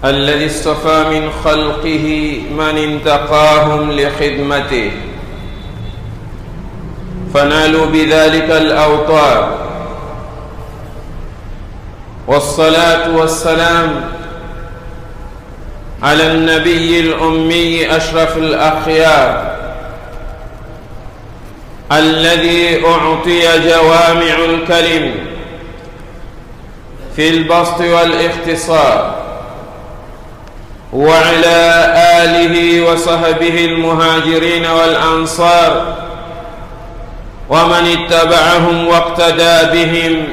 الذي اصطفى من خلقه من انتقاهم لخدمته فنالوا بذلك الأوطار والصلاة والسلام على النبي الأمي أشرف الأخيار الذي أعطي جوامع الكلم في البسط والاختصار وعلى آله وصحبه المهاجرين والأنصار ومن اتبعهم واقتدى بهم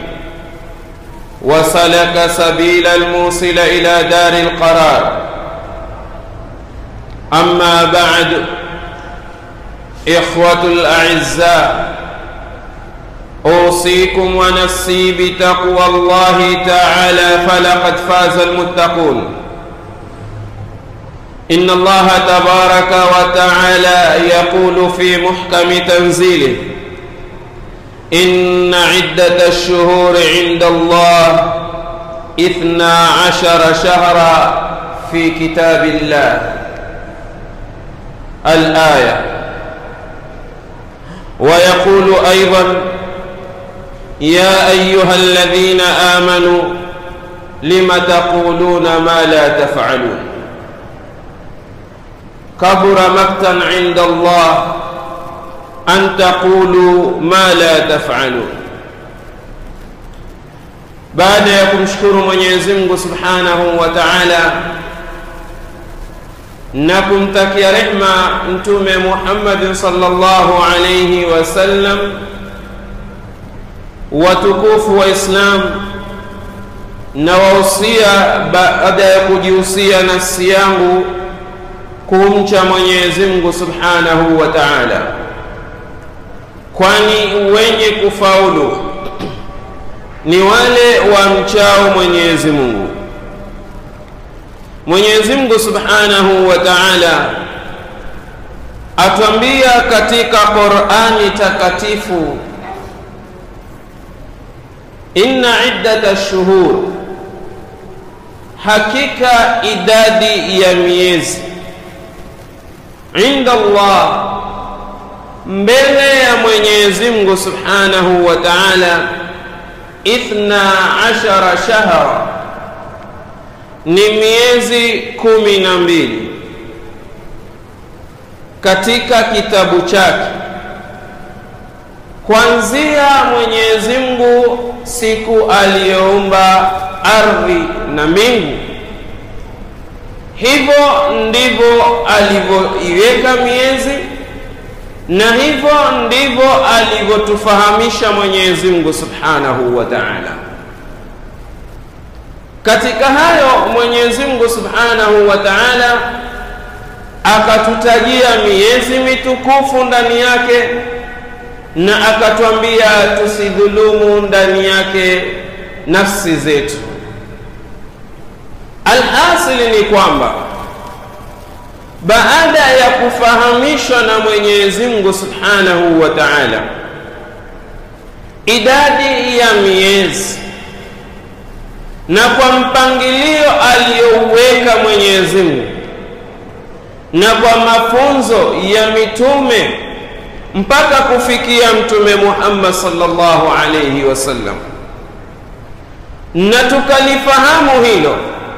وسلك سبيل الموصل إلى دار القرار أما بعد إخوة الأعزاء أوصيكم ونفسي بتقوى الله تعالى فلقد فاز المتقون إن الله تبارك وتعالى يقول في محكم تنزيله إن عدة الشهور عند الله إثنا عشر شهرا في كتاب الله الآية ويقول أيضا يا أيها الذين آمنوا لم تقولون ما لا تفعلون كبر مقتا عند الله أن تقولوا ما لا تفعلون baada ya kumshukuru Mwenyezi Mungu Subhanahu wa Ta'ala na kumtakia rehma Mtume Muhammad sallallahu alayhi wasallam, watukufu wa Islam, na wahusia baada ya kujihusia nafsi yangu kumcha Mwenyezi Mungu Subhanahu wa Ta'ala, kwani wenye kufaulu ni wale wamchao Mwenyezi Mungu. Mwenyezi Mungu Subhanahu wa Ta'ala atwambia katika Qur'ani takatifu, inna iddata shuhur, hakika idadi ya miezi inda Allah, mbele ya Mwenyezi Mungu Subhanahu wa Ta'ala, ithna ashara shahra ni miezi kumi na mbili katika kitabu chake kwanzia Mwenyezi Mungu siku aliyoumba ardhi na mbingu, hivyo ndivyo alivyoiweka miezi na hivyo ndivyo alivyotufahamisha Mwenyezi Mungu Subhanahu wa Ta'ala. Katika hayo Mwenyezi Mungu Subhanahu wa Ta'ala akatutajia miezi mitukufu ndani yake na akatwambia tusidhulumu ndani yake nafsi zetu. Alhasili ni kwamba baada ya kufahamishwa na Mwenyezi Mungu Subhanahu wa Ta'ala idadi ya miezi na kwa mpangilio aliyouweka Mwenyezi Mungu na kwa mafunzo ya mitume mpaka kufikia Mtume Muhammad sallallahu alayhi wasallam, na tukalifahamu hilo,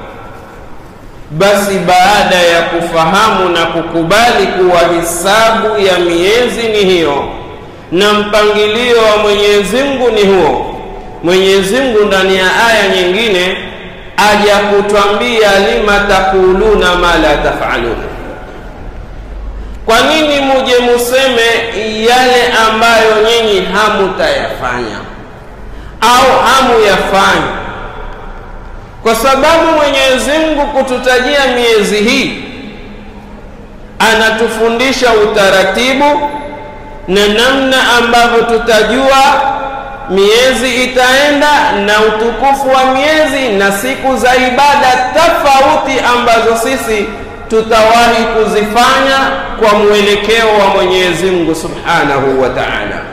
basi baada ya kufahamu na kukubali kuwa hisabu ya miezi ni hiyo na mpangilio wa Mwenyezi Mungu ni huo Mwenyezi Mungu ndani ya aya nyingine aja kutwambia lima takuluna ma la tafalun, kwa nini muje museme yale ambayo nyinyi hamutayafanya au hamuyafanya? Kwa sababu Mwenyezi Mungu kututajia miezi hii anatufundisha utaratibu na namna ambavyo tutajua miezi itaenda na utukufu wa miezi na siku za ibada tofauti ambazo sisi tutawahi kuzifanya kwa mwelekeo wa Mwenyezi Mungu Subhanahu wa Ta'ala.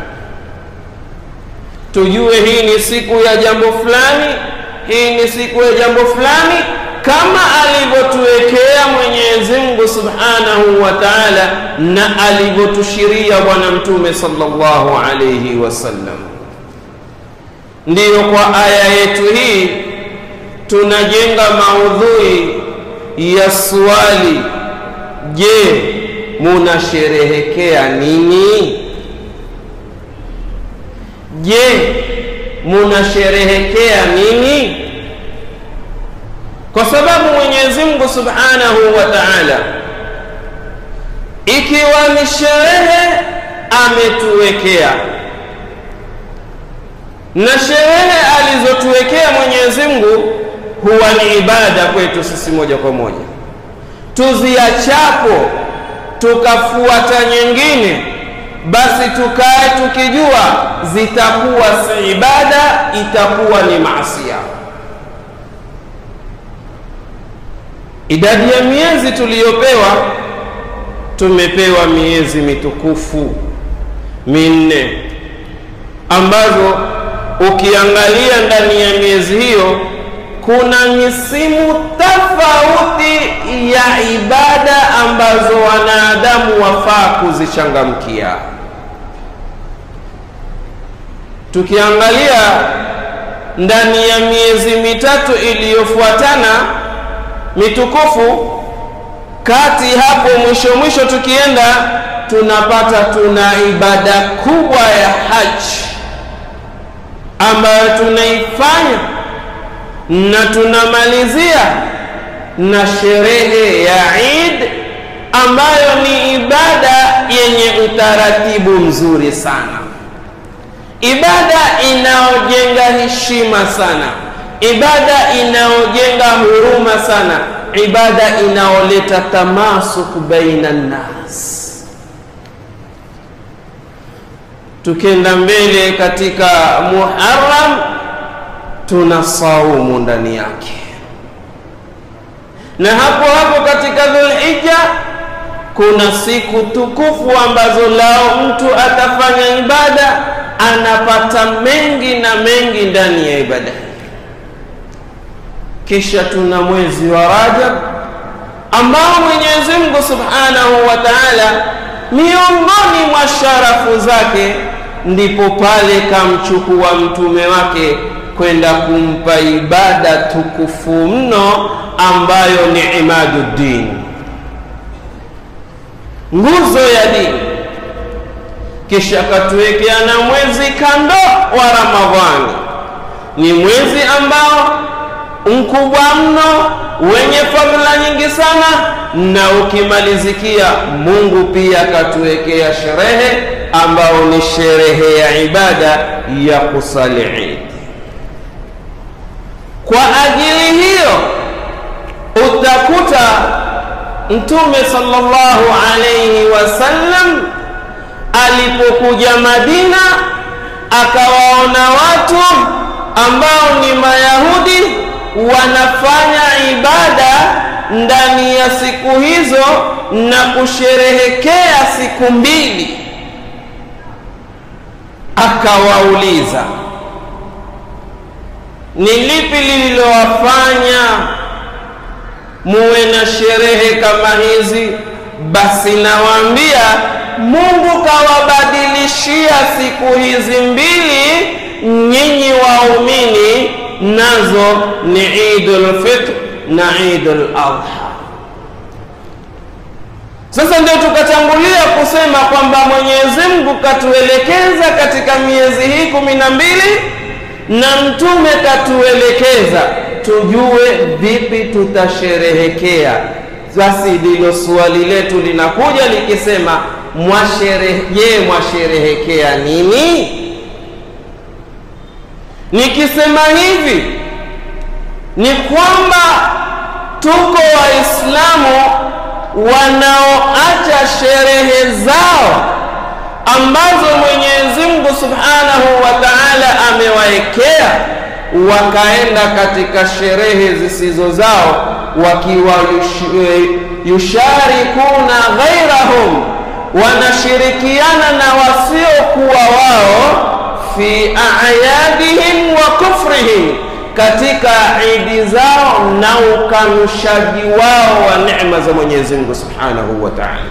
Tujue hii ni siku ya jambo fulani, hii ni siku ya jambo fulani, kama alivyotuwekea Mwenyezi Mungu Subhanahu wa Ta'ala na alivyotushiria Bwana Mtume sallallahu alayhi wasallam. Ndiyo, kwa aya yetu hii tunajenga maudhui ya swali, je, munasherehekea nini? Je, munasherehekea nini? Kwa sababu Mwenyezi Mungu Subhanahu wa Ta'ala, ikiwa ni sherehe ametuwekea, na sherehe alizotuwekea Mwenyezi Mungu huwa ni ibada kwetu sisi moja kwa moja. Tuziachapo tukafuata nyingine, basi tukae tukijua zitakuwa si ibada, itakuwa ni maasia. Idadi ya miezi tuliyopewa, tumepewa miezi mitukufu minne ambazo ukiangalia ndani ya miezi hiyo kuna misimu tofauti ya ibada ambazo wanadamu wafaa kuzichangamkia. Tukiangalia ndani ya miezi mitatu iliyofuatana mitukufu, kati hapo mwisho mwisho tukienda tunapata tuna ibada kubwa ya haji ambayo tunaifanya na tunamalizia na sherehe ya Eid ambayo ni ibada yenye utaratibu mzuri sana, ibada inayojenga heshima sana, ibada inayojenga huruma sana, ibada inayoleta tamasuk baina nnas. Tukenda mbele katika Muharram tuna saumu ndani yake, na hapo hapo katika Dhulhijja kuna siku tukufu ambazo lao mtu atafanya ibada anapata mengi na mengi ndani ya ibada. Kisha tuna mwezi wa Rajab ambao Mwenyezi Mungu Subhanahu wa Ta'ala miongoni mwa sharafu zake ndipo pale kamchukua mtume wake kwenda kumpa ibada tukufu mno ambayo ni imaduddin, nguzo ya dini. Kisha katuwekea na mwezi kando wa Ramadhani, ni mwezi ambao mkubwa mno wenye fadhila nyingi sana, na ukimalizikia Mungu pia katuwekea sherehe ambao ni sherehe ya ibada ya kusali Eid. Kwa ajili hiyo utakuta Mtume sallallahu alayhi wasallam alipokuja Madina akawaona watu ambao ni Mayahudi wanafanya ibada ndani ya siku hizo na kusherehekea siku mbili, akawauliza ni lipi lililowafanya muwe na sherehe kama hizi? Basi nawaambia, Mungu kawabadilishia siku hizi mbili nyinyi waumini, nazo ni Idul Fitr na Idul Adha. Sasa ndio tukatangulia kusema kwamba Mwenyezi Mungu katuelekeza katika miezi hii kumi na mbili na mtume katuelekeza tujue vipi tutasherehekea. Basi ndilo swali letu linakuja likisema, mwasherehe, je, mwasherehekea nini? Nikisema hivi ni kwamba tuko Waislamu wanaoacha sherehe zao ambazo Mwenyezi Mungu Subhanahu wa Ta'ala amewaekea wakaenda katika sherehe zisizo zao, wakiwa yusharikuna ghairahum, wanashirikiana na wasiokuwa wao fi a'yadihim wa kufrihim, katika idi zao na ukanushaji wao wa neema za Mwenyezi Mungu Subhanahu wa Ta'ala.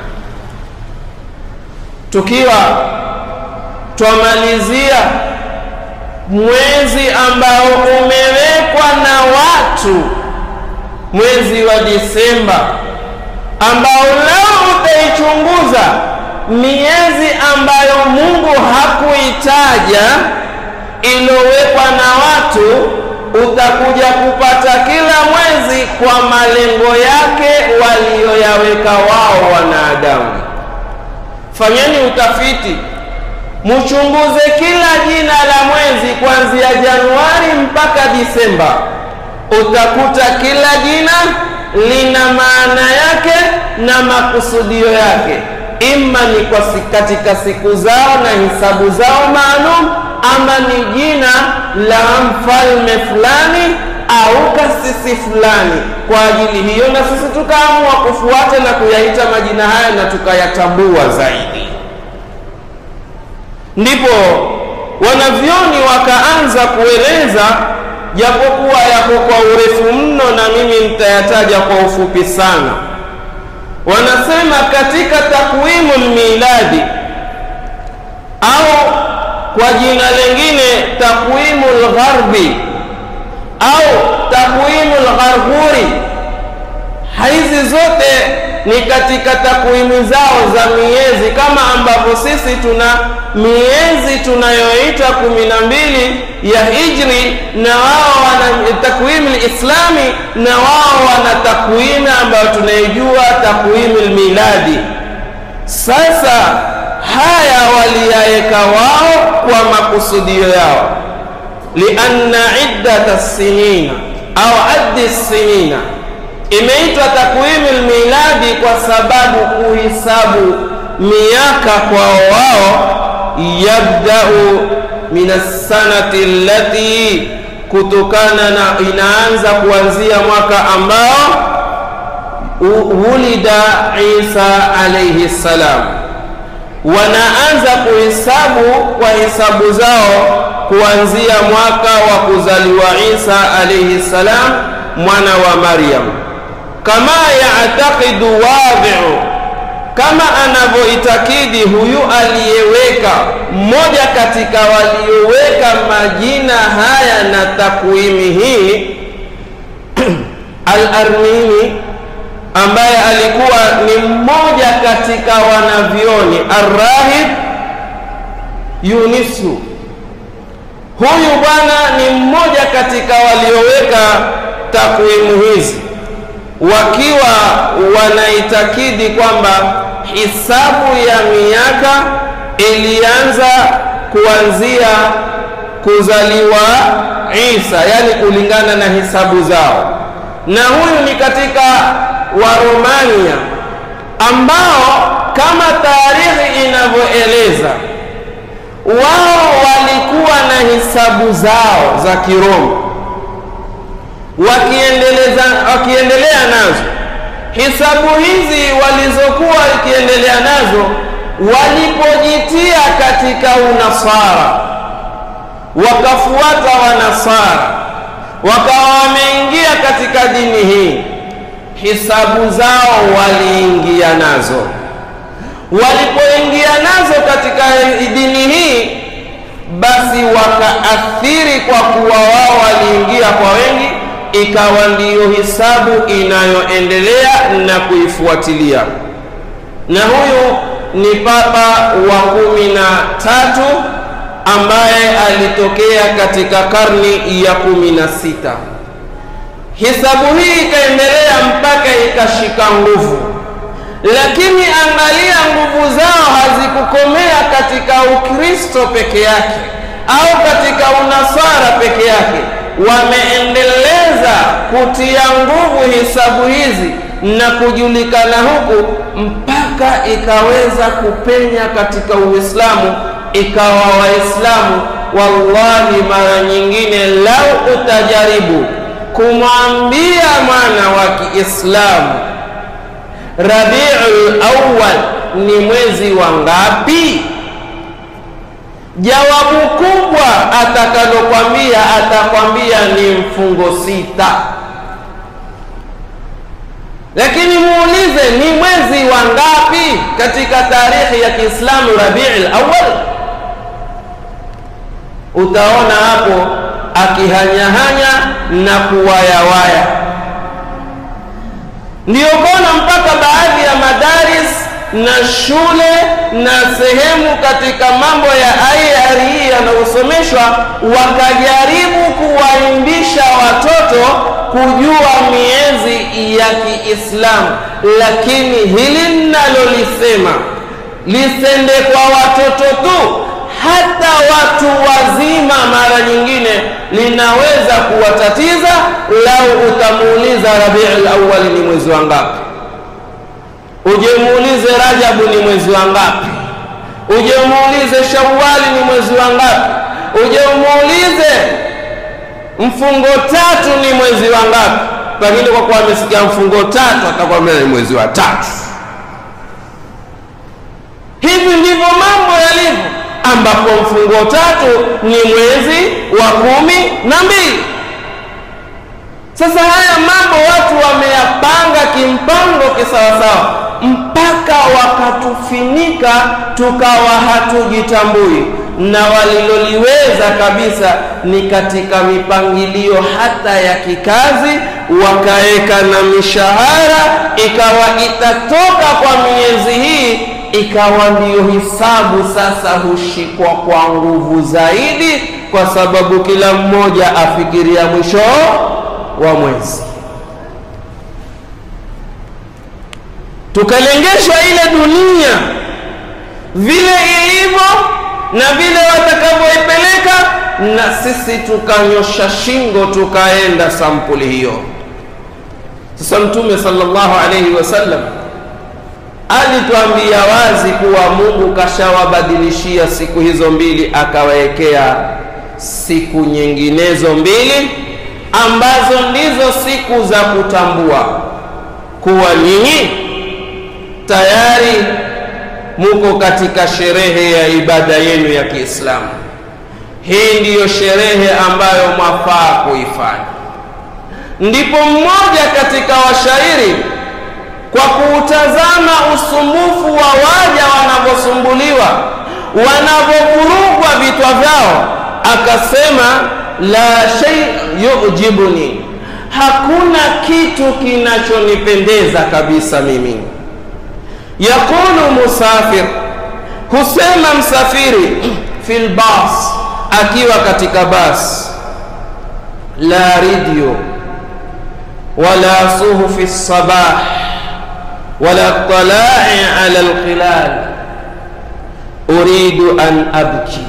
Tukiwa twamalizia mwezi ambao umewekwa na watu, mwezi wa Disemba, ambao leo utaichunguza miezi ambayo Mungu hakuitaja iliyowekwa na watu, utakuja kupata kila mwezi kwa malengo yake waliyoyaweka wao wanadamu. Fanyeni utafiti, mchunguze kila jina la mwezi kuanzia Januari mpaka Disemba, utakuta kila jina lina maana yake na makusudio yake, ima ni kwa katika siku zao na hisabu zao maalum, ama ni jina la mfalme fulani au kasisi fulani. Kwa ajili hiyo, na sisi tukaamua kufuata na kuyaita majina haya na tukayatambua zaidi. Ndipo wanavyoni wakaanza kueleza, japokuwa yako kwa urefu mno, na mimi nitayataja kwa ufupi sana. Wanasema katika takwimu miladi au kwa jina lingine takwimu lgharbi au takwimu lgharghuri, hizi zote ni katika takwimu zao za miezi, kama ambavyo sisi tuna miezi tunayoita kumi na mbili ya hijri, na wao wana takwimu lislami, na wao wana takwimu ambayo tunaijua takwimu lmiladi. Sasa haya waliyaweka wao kwa makusudio yao, lianna iddata sinina au addi sinina imeitwa takwimu lmiladi kwa sababu kuhisabu miaka kwao wao, yabdau min assanati allati, kutokana na inaanza kuanzia mwaka ambao wulida Isa alayhi salam. Wanaanza kuhesabu kwa hesabu zao kuanzia mwaka wa kuzaliwa Isa alayhi salam, mwana wa Maryam kama yataqidu wadhi'u, kama anavyoitakidi huyu aliyeweka mmoja katika walioweka majina haya na takwimi hii Al-Armini, ambaye alikuwa ni mmoja katika wanavyoni Arrahib Yunisu. Huyu bwana ni mmoja katika walioweka takwimu hizi wakiwa wanaitakidi kwamba hisabu ya miaka ilianza kuanzia kuzaliwa Isa, yani kulingana na hisabu zao, na huyu ni katika Waromania ambao kama taarikhi inavyoeleza wao walikuwa na hisabu zao za Kiroma wakiendeleza wakiendelea nazo. Hisabu hizi walizokuwa wakiendelea nazo, walipojitia katika unasara, wakafuata wanasara, wakawa wameingia katika dini hii, hisabu zao waliingia nazo. Walipoingia nazo katika dini hii, basi wakaathiri, kwa kuwa wao waliingia kwa wengi ikawa ndiyo hisabu inayoendelea na kuifuatilia. Na huyu ni papa wa kumi na tatu ambaye alitokea katika karni ya kumi na sita. Hisabu hii ikaendelea mpaka ikashika nguvu, lakini angalia, nguvu zao hazikukomea katika Ukristo peke yake au katika unasara peke yake wameendeleza kutia nguvu hisabu hizi na kujulikana huku mpaka ikaweza kupenya katika Uislamu, ikawa Waislamu, wallahi, mara nyingine lau utajaribu kumwambia mwana wa Kiislamu Rabiul Awwal ni mwezi wa ngapi, jawabu kubwa atakalokwambia atakwambia ni mfungo sita lakini muulize ni mwezi wa ngapi katika tarehe ya kiislamu rabii lawal utaona hapo akihanyahanya na kuwayawaya ndiyo kona mpaka baadhi ya madaris na shule na sehemu katika mambo ya IRE yanayosomeshwa wakajaribu kuwaimbisha watoto kujua miezi ya Kiislamu, lakini hili ninalolisema lisende kwa watoto tu, hata watu wazima mara nyingine linaweza kuwatatiza lau utamuuliza Rabiul Awwal ni mwezi wa ngapi uje muulize Rajabu ni mwezi wa ngapi, uje muulize Shawali ni mwezi wa ngapi, uje muulize mfungo tatu ni mwezi wa ngapi. Pengine kwa kuwa amesikia mfungo tatu atakwambia ni mwezi wa tatu. Hivi ndivyo mambo yalivyo, ambapo mfungo tatu ni mwezi wa kumi na mbili. Sasa haya mambo watu wameyapanga kimpango kisawasawa mpaka wakatufinika tukawa hatujitambui, na waliloliweza kabisa ni katika mipangilio hata ya kikazi, wakaweka na mishahara, ikawa itatoka kwa miezi hii, ikawa ndiyo hisabu sasa hushikwa kwa nguvu zaidi, kwa sababu kila mmoja afikiria mwisho wa mwezi. tukalengeshwa ile dunia vile ilivyo na vile watakavyoipeleka, na sisi tukanyosha shingo tukaenda sampuli hiyo. Sasa Mtume sallallahu alaihi wasallam alituambia wazi kuwa Mungu kashawabadilishia siku hizo mbili, akawawekea siku nyinginezo mbili ambazo ndizo siku za kutambua kuwa nyinyi tayari muko katika sherehe ya ibada yenu ya Kiislamu. Hii ndiyo sherehe ambayo mwafaa kuifanya. Ndipo mmoja katika washairi kwa kuutazama usumbufu wa waja wanavyosumbuliwa, wanavyovurugwa vitwa vyao, akasema la shay yujibuni, hakuna kitu kinachonipendeza kabisa mimi Yaqulu musafir, husema msafiri fil bas, akiwa katika bas, la radio wala suhufi sabah wala talai ala alqilal uridu an abki.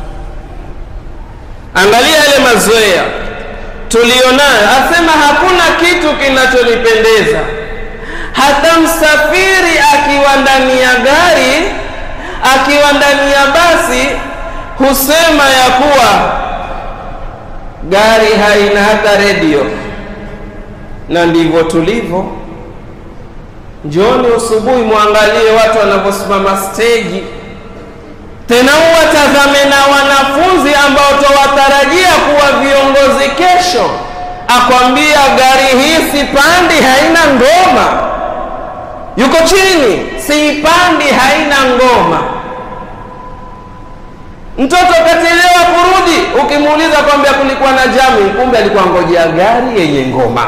Angalia yale mazoea tulionayo, asema hakuna kitu kinachonipendeza hata msafiri akiwa ndani ya gari, akiwa ndani ya basi, husema ya kuwa gari haina hata redio, na ndivyo tulivyo. Njoni usubuhi, mwangalie watu wanavyosimama steji, tena uwatazame na wanafunzi ambao tawatarajia kuwa viongozi kesho, akwambia gari hii sipandi, haina ngoma yuko chini, siipandi, haina ngoma. Mtoto kachelewa kurudi, ukimuuliza kwambia kulikuwa na jami, kumbe alikuwa ngojea gari yenye ngoma.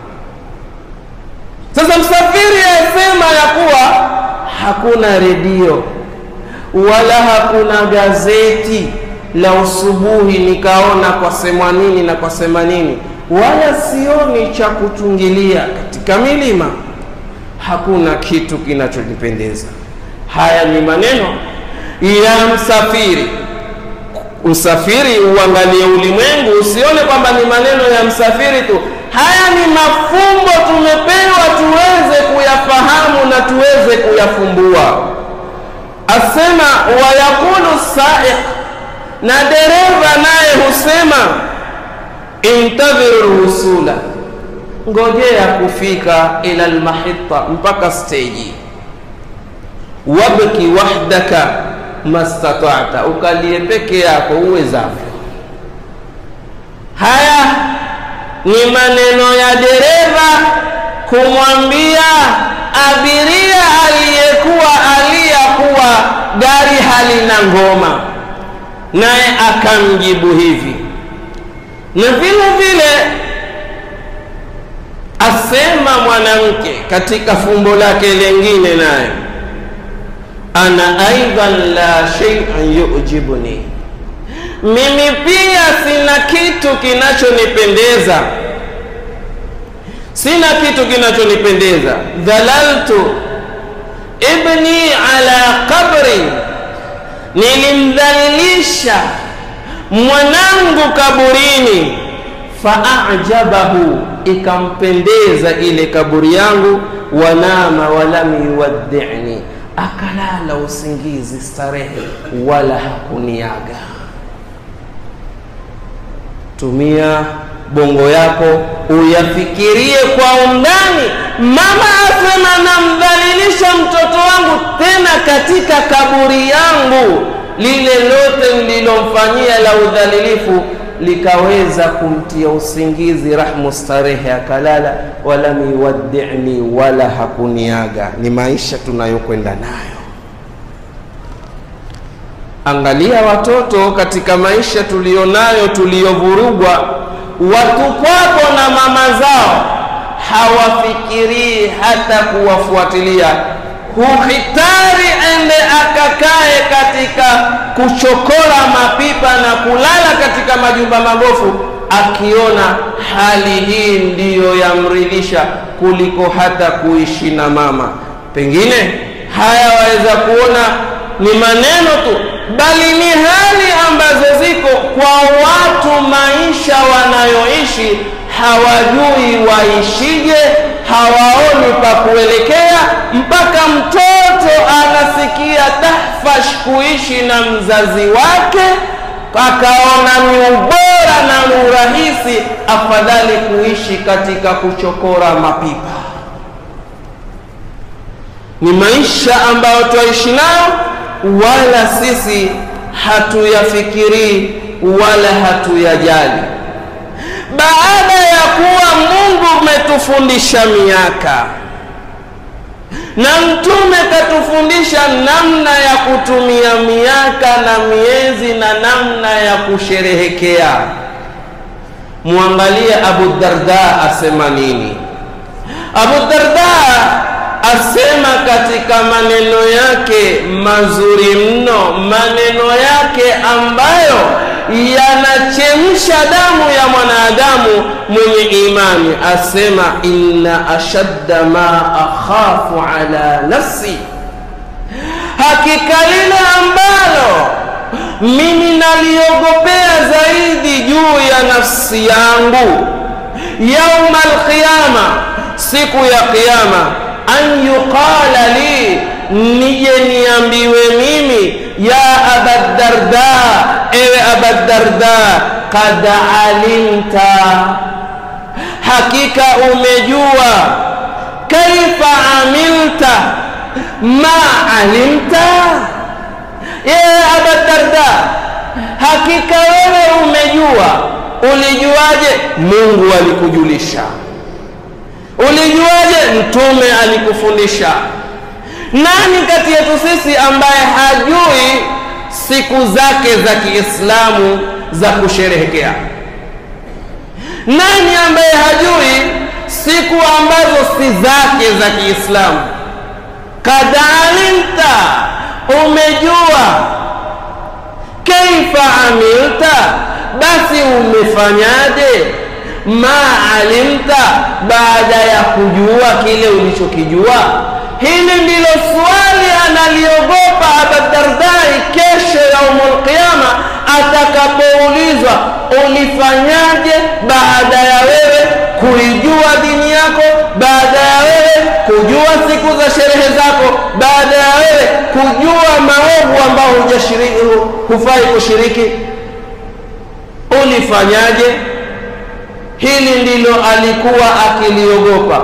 Sasa msafiri asema ya kuwa hakuna redio wala hakuna gazeti la usubuhi, nikaona kwa sema nini na kwa sema nini, wala sioni cha kuchungilia katika milima hakuna kitu kinachojipendeza. Haya ni maneno ya msafiri. Msafiri uangalie ulimwengu, usione kwamba ni maneno ya msafiri tu. Haya ni mafumbo tumepewa tuweze kuyafahamu na tuweze kuyafumbua. Asema wayakulu saiq, na dereva naye husema intadhiru rusula ngojea kufika ila almahita mpaka steji, wabki wahdaka, mastata'ta, ukalie peke yako uwezavyo. Haya ni maneno ya dereva kumwambia abiria aliyekuwa aliyakuwa gari halina ngoma, naye akamjibu hivi. Na vile vile asema mwanamke katika fumbo lake lengine, naye ana aidan la shay'an yujibuni, mimi pia sina kitu kinachonipendeza sina kitu kinachonipendeza. dhalaltu ibni ala qabri, nilimdhalilisha mwanangu kaburini. Faajabahu, ikampendeza ile kaburi yangu. Wanama walam yuwaddini, akalala usingizi starehe, wala hakuniaga. Tumia bongo yako uyafikirie kwa undani. Mama asema namdhalilisha mtoto wangu, tena katika kaburi yangu. Lile lote nililomfanyia la udhalilifu likaweza kumtia usingizi, rahmu starehe, akalala. Walam yuwaddini, wala hakuniaga. Ni maisha tunayokwenda nayo. Angalia watoto katika maisha tuliyonayo, tuliyovurugwa watupwapo na mama zao, hawafikirii hata kuwafuatilia. Huhitari ende akakae katika kuchokora mapipa na kulala katika majumba magofu, akiona hali hii ndiyo yamridhisha kuliko hata kuishi na mama. Pengine haya waweza kuona ni maneno tu, bali ni hali ambazo ziko kwa watu, maisha wanayoishi hawajui waishije, hawaoni pa kuelekea, mpaka mtoto anasikia tahfash kuishi na mzazi wake, akaona ni ubora na ni urahisi, afadhali kuishi katika kuchokora mapipa. Ni maisha ambayo twaishi nayo wala sisi hatuyafikirii wala hatuyajali. Baada ya kuwa Mungu umetufundisha miaka na Mtume katufundisha namna ya kutumia miaka na miezi na namna ya kusherehekea, mwangalie Abu Darda asema nini. Abu Darda asema katika maneno yake mazuri mno, maneno yake ambayo yanachemsha damu ya mwanadamu mwenye imani, asema inna ashadda ma akhafu ala nafsi, hakika lile ambalo mimi naliogopea zaidi juu ya nafsi yangu, yauma alqiyama, siku ya Kiyama, an yuqala li, nije niambiwe mimi, ya Abadarda, ewe Abadarda, kad alimta, hakika umejua, kaifa amilta ma alimta, ewe Abadarda, hakika wewe umejua. Ulijuaje? Mungu alikujulisha. Ulijuaje? Mtume alikufundisha. Nani kati yetu sisi ambaye hajui siku zake za Kiislamu za kusherehekea? Nani ambaye hajui siku ambazo si zake za Kiislamu? Kad alimta, umejua. Kaifa amilta, basi umefanyaje? ma alimta, baada ya kujua kile ulichokijua. Hili ndilo swali analiogopa Abadardai kesho yaumul qiyama, atakapoulizwa ulifanyaje baada ya wewe kuijua dini yako, baada ya wewe kujua siku za sherehe zako, baada ya wewe kujua maovu ambayo hujashiriki, hufai kushiriki, ulifanyaje? Hili ndilo alikuwa akiliogopa.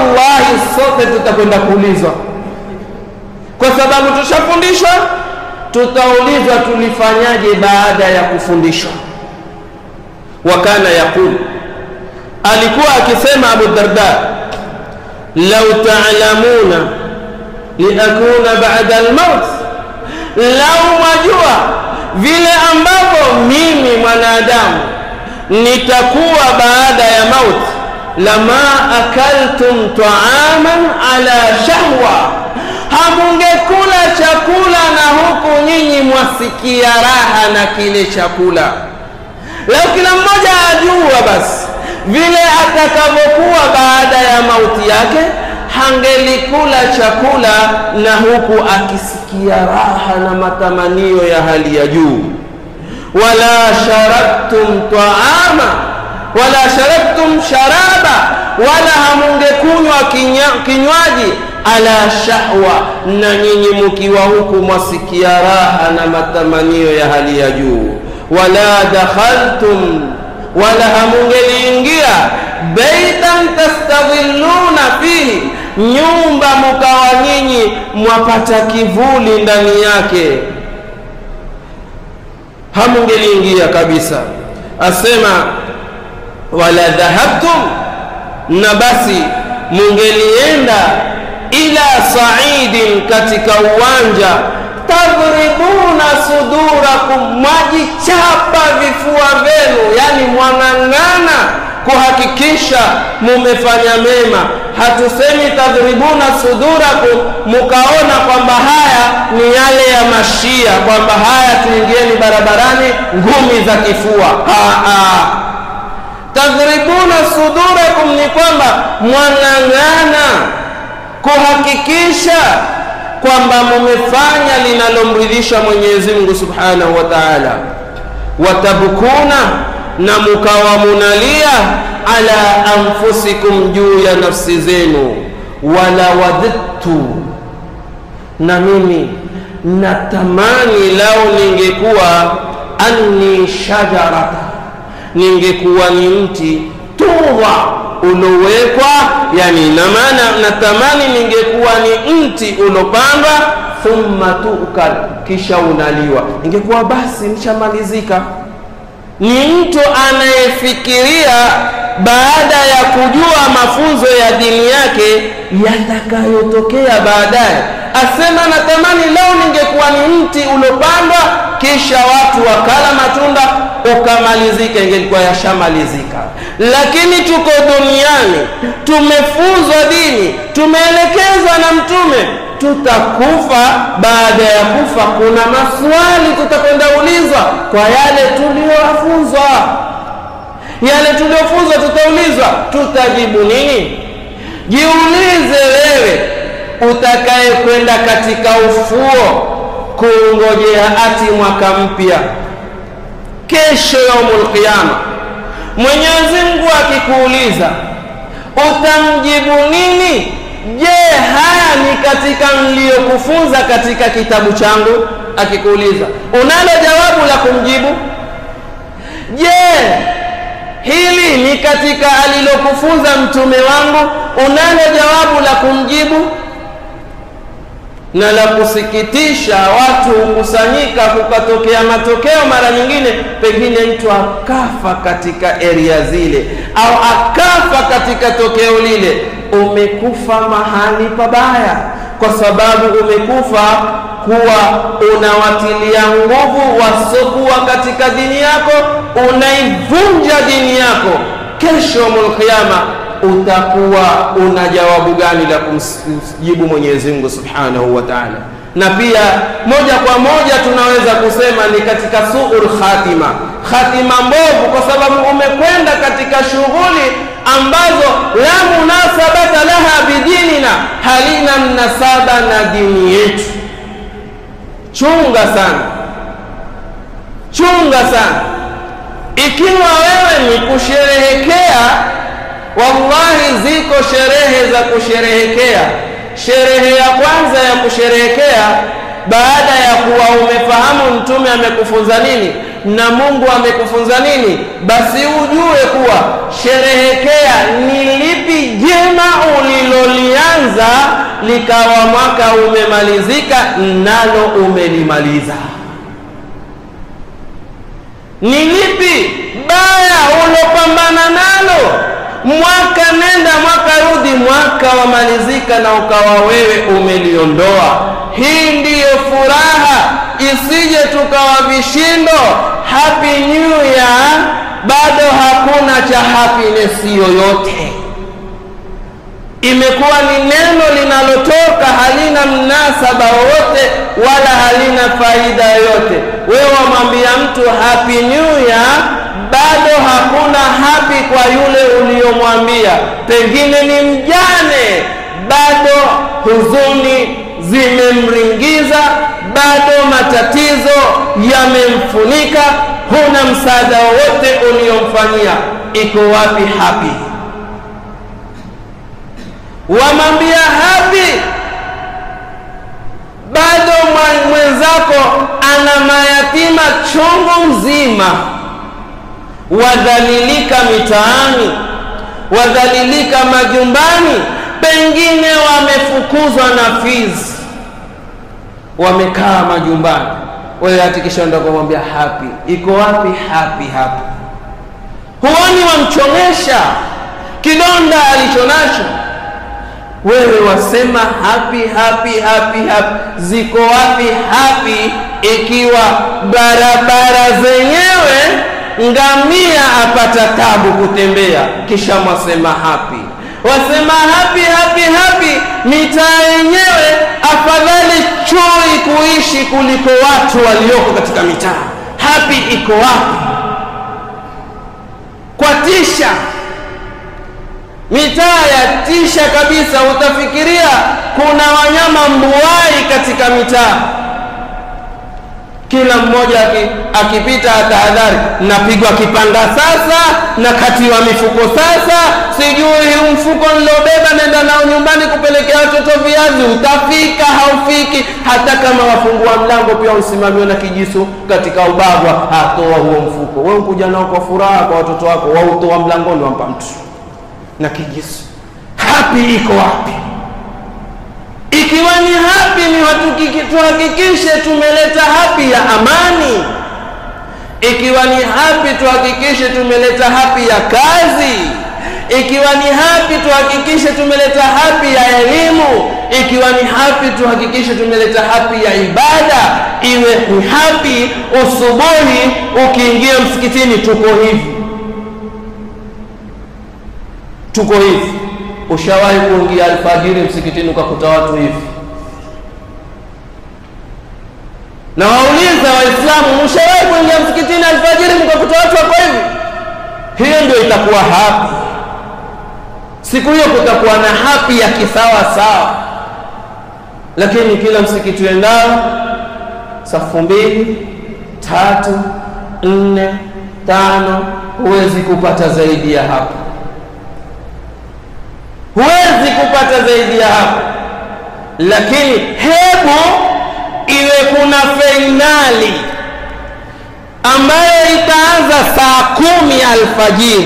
Fawallahi, sote tutakwenda kuulizwa, kwa sababu tushafundishwa tutaulizwa tulifanyaje baada ya kufundishwa wakana yaqul alikuwa akisema abu darda lau taalamuna liakuna bada almaut lau mwajua vile ambavyo mimi mwanadamu nitakuwa baada ya mauti lama akaltum taaman ala shahwa hamungekula chakula na huku nyinyi mwasikia raha na kile chakula leo kila mmoja ajua basi vile atakavyokuwa baada ya mauti yake hangelikula chakula na huku akisikia raha na matamanio ya hali ya juu wala sharabtum taama wala sharabtum sharaba wala hamungekunywa kinywaji ala shahwa na nyinyi mkiwa huku mwasikia raha na matamanio ya hali ya juu wala dakhaltum wala hamungeliingia baitan tastadhilluna fihi nyumba mukawa nyinyi mwapata kivuli ndani yake hamungeliingia kabisa asema wala dhahabtum na basi mungelienda ila saidin katika uwanja tadribuna sudurakum mwajichapa vifua vyenu yani mwang'ang'ana kuhakikisha mumefanya mema hatusemi tadribuna sudurakum mukaona kwamba haya ni yale ya mashia kwamba haya tuingieni barabarani ngumi za kifua Aa. tadribuna sudurakum ni kwamba mwang'ang'ana kuhakikisha kwamba mumefanya linalomridhisha Mwenyezi Mungu Subhanahu wa Ta'ala, watabkuna na mukawa munalia ala anfusikum, juu ya nafsi zenu, wala wadhittu, na mimi natamani lao ningekuwa anni shajarata, ningekuwa ni mti tudha ulowekwa yani na maana natamani ningekuwa ni mti ulopandwa thumma tukal kisha unaliwa ingekuwa basi nishamalizika ni mtu anayefikiria baada ya kujua mafunzo ya dini yake yatakayotokea baadaye asema natamani leo ningekuwa ni mti ulopandwa kisha watu wakala matunda ukamalizika ingelikuwa yashamalizika lakini tuko duniani tumefunzwa dini tumeelekezwa na mtume tutakufa baada ya kufa kuna maswali tutakwenda ulizwa kwa yale tuliyofunzwa yale tuliyofunzwa tutaulizwa tutajibu nini jiulize wewe utakaye kwenda katika ufuo kuungojea ati mwaka mpya kesho yaumul qiyama mwenyezi mungu akikuuliza utamjibu nini je haya ni katika niliyokufunza katika kitabu changu akikuuliza unalo jawabu la kumjibu je hili ni katika alilokufunza mtume wangu unalo jawabu la kumjibu na la kusikitisha watu hukusanyika kukatokea matokeo mara nyingine pengine mtu akafa katika eria zile au akafa katika tokeo lile umekufa mahali pabaya kwa sababu umekufa kuwa unawatilia nguvu wasokuwa katika dini yako unaivunja dini yako kesho mulkiyama utakuwa una jawabu gani la kumjibu Mwenyezi Mungu Subhanahu wa Ta'ala. Na pia moja kwa moja tunaweza kusema ni katika suul khatima, khatima mbovu, kwa sababu umekwenda katika shughuli ambazo la munasabata laha bidinina, halina mnasaba na dini yetu. Chunga sana, chunga sana. Ikiwa wewe ni kusherehekea wallahi ziko sherehe za kusherehekea sherehe ya kwanza ya kusherehekea baada ya kuwa umefahamu mtume amekufunza nini na mungu amekufunza nini basi ujue kuwa sherehekea ni lipi jema ulilolianza likawa mwaka umemalizika, nalo umelimaliza. Ni lipi baya ulopambana nalo? Mwaka nenda mwaka rudi, mwaka wamalizika na ukawa wewe umeliondoa. Hii ndiyo furaha, isije tukawa vishindo. Happy New Year, bado hakuna cha happiness yoyote. Imekuwa ni neno linalotoka halina mnasaba wowote wala halina faida yoyote. Wewe wamwambia mtu happy new year, bado hakuna happy kwa yule uliyomwambia. Pengine ni mjane, bado huzuni zimemringiza, bado matatizo yamemfunika, huna msaada wowote uliyomfanyia. Iko wapi happy? wamwambia hapi, bado mwenzako ana mayatima chungu mzima, wadhalilika mitaani, wadhalilika majumbani, pengine wamefukuzwa na fizi, wamekaa majumbani. Wewe hatikisha ndo kumwambia hapi, iko wapi hapi? Hapi huoni wamchomesha kidonda alichonacho wewe wasema happy happy happy happy. Ziko wapi happy ikiwa barabara zenyewe ngamia apata tabu kutembea, kisha mwasema happy? Wasema happy happy happy, mitaa yenyewe afadhali chui kuishi kuliko watu walioko katika mitaa. Happy iko wapi? Kwa tisha mitaa ya tisha kabisa, utafikiria kuna wanyama mbuai katika mitaa. Kila mmoja akipita atahadhari, napigwa kipanda sasa, na katiwa mifuko sasa, sijui huu mfuko nilobeba nenda nao nyumbani kupelekea watoto viazi, utafika haufiki. Hata kama wafungua mlango pia usimamiwe na kijisu katika ubavwa, atoa huo mfuko. Wewe kuja nao kwa furaha kwa watoto wako, wautoa mlangoni, wampa mtu na kijisu. Hapi iko wapi? Ikiwa ni hapi, ni tuhakikishe tumeleta hapi ya amani. Ikiwa ni hapi, tuhakikishe tumeleta hapi ya kazi. Ikiwa ni hapi, tuhakikishe tumeleta hapi ya elimu. Ikiwa ni hapi, tuhakikishe tumeleta hapi ya ibada. Iwe ni hapi usubuhi, ukiingia msikitini, tuko hivi tuko hivi. Ushawahi kuingia alfajiri msikitini ukakuta watu hivi? Na wauliza Waislamu, mshawahi kuingia msikitini alfajiri mkakuta watu wako hivi? Hiyo ndio itakuwa hapi. Siku hiyo kutakuwa na hapi ya kisawa sawa, lakini kila msikiti uendao safu mbili, tatu, nne, tano, huwezi kupata zaidi ya hapo huwezi kupata zaidi ya hapo. Lakini hebu iwe kuna fainali ambayo itaanza saa kumi alfajiri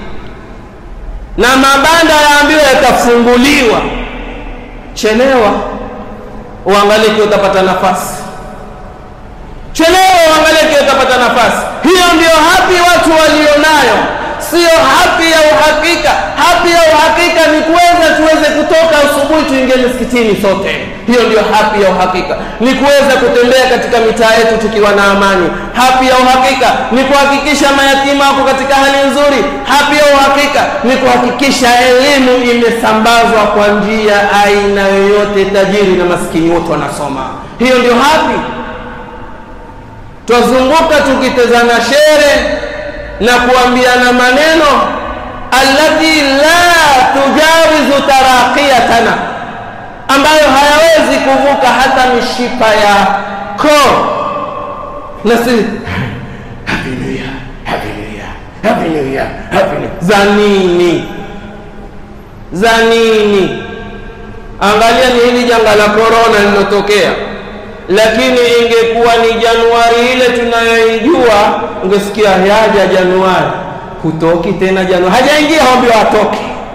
na mabanda yaambiwa yatafunguliwa. Chelewa uangalie kiwa utapata nafasi, chelewa uangalie kiwa utapata nafasi. Hiyo ndio hapi watu walionayo Sio hapi ya uhakika. Hapi ya uhakika ni kuweza tuweze kutoka asubuhi tuingie msikitini sote. Hiyo ndio hapi ya uhakika, ni kuweza kutembea katika mitaa yetu tukiwa na amani. Hapi ya uhakika ni kuhakikisha mayatima wako katika hali nzuri. Hapi ya uhakika ni kuhakikisha elimu imesambazwa kwa njia aina yoyote, tajiri na maskini wote wanasoma. Hiyo ndio hapi. Twazunguka tukitezana shere na kuambiana maneno allati la tujawizu taraqiyatana, ambayo hayawezi kuvuka hata mishipa ya koo. Na si happy new year, happy new year, happy new year, happy new za nini? Za nini? Angalia, ni hili janga la korona lilotokea lakini ingekuwa ni Januari ile tunayoijua, ungesikia yaja Januari, hutoki tena Januari, hajaingia hobio atoke.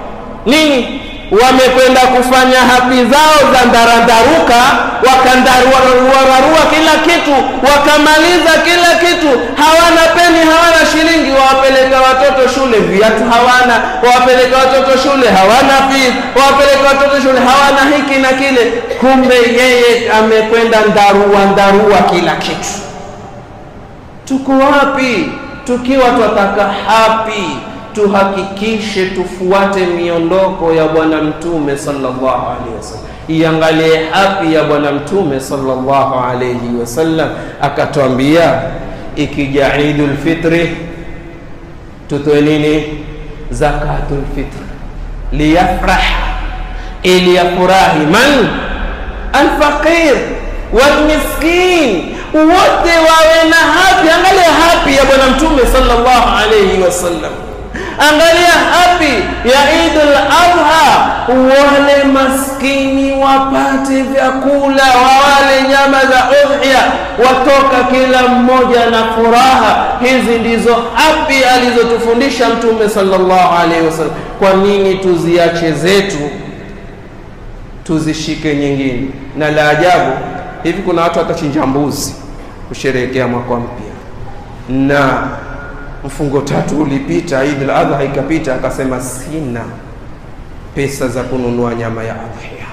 nini wamekwenda kufanya hapi zao za ndarandaruka wakandaruararua kila kitu wakamaliza kila kitu hawana peni hawana shilingi wawapeleka watoto shule viatu hawana wawapeleka watoto shule hawana fees wawapeleka watoto shule hawana hiki na kile kumbe yeye amekwenda ndarua ndarua kila kitu tuko wapi tukiwa twataka hapi tuhakikishe tufuate miondoko ya bwana mtume sallallahu alaihi wasallam iangalie hapi ya bwana mtume sallallahu alaihi wasallam akatwambia ikija idul fitri tutoe nini zakatul fitri liyafrah ili yafurahi man alfaqir walmiskin wote wawe na hapi angalia hapi ya bwana mtume sallallahu alaihi wasallam angalia hapi ya idul adha wale maskini wapate vyakula wawale nyama za udhia watoka kila mmoja na furaha hizi ndizo hapi alizotufundisha mtume sallallahu alaihi wasallam kwa nini tuziache zetu tuzishike nyingine na la ajabu hivi kuna watu watachinja mbuzi kusherehekea mwaka mpya na mfungo tatu ulipita Eid al-Adha ikapita akasema sina pesa za kununua nyama ya adhiya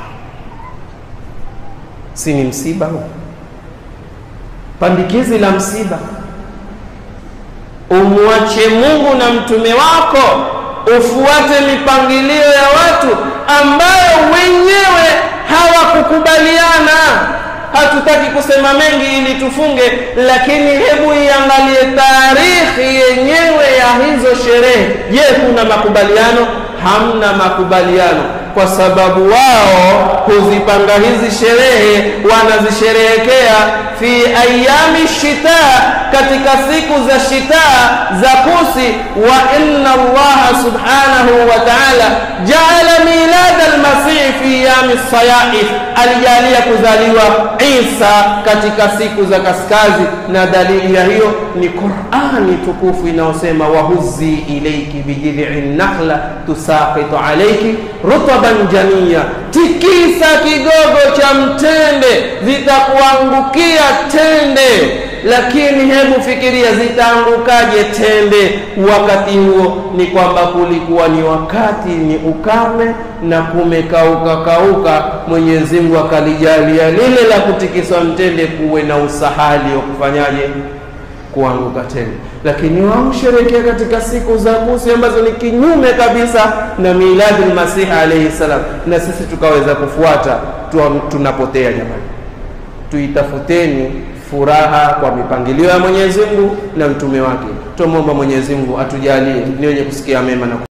si ni msiba huu pandikizi la msiba umwache Mungu na mtume wako ufuate mipangilio ya watu ambayo wenyewe hawakukubaliana hatutaki kusema mengi ili tufunge lakini hebu iangalie taarikhi yenyewe ya hizo sherehe je kuna makubaliano hamna makubaliano kwa sababu wao huzipanga hizi sherehe wanazisherehekea fi ayami shita katika siku za shita za kusi wa inna allaha subhanahu wa ta'ala jaala milad almasih fi yami sayaif alijalia kuzaliwa isa katika siku za kaskazi na dalili ya hiyo ni qurani tukufu inayosema wahuzi ilaiki bijidhi nakhla tusaqitu alaiki rutaban jania tikisa kigogo cha mtende zitakuangukia tende lakini hebu fikiria zitaangukaje tende wakati huo ni kwamba kulikuwa ni wakati ni ukame na kumekauka kauka mwenyezi mungu akalijalia lile la kutikiswa mtende kuwe na usahali wa kufanyaje kuanguka tena lakini wao sherekea katika siku za Musa ambazo ni kinyume kabisa na miladi Masihi alayhi salam, na sisi tukaweza kufuata tunapotea. Jamani, tuitafuteni furaha kwa mipangilio ya Mwenyezi Mungu na mtume wake. Tumwomba Mwenyezi Mungu atujalie ni wenye kusikia mema na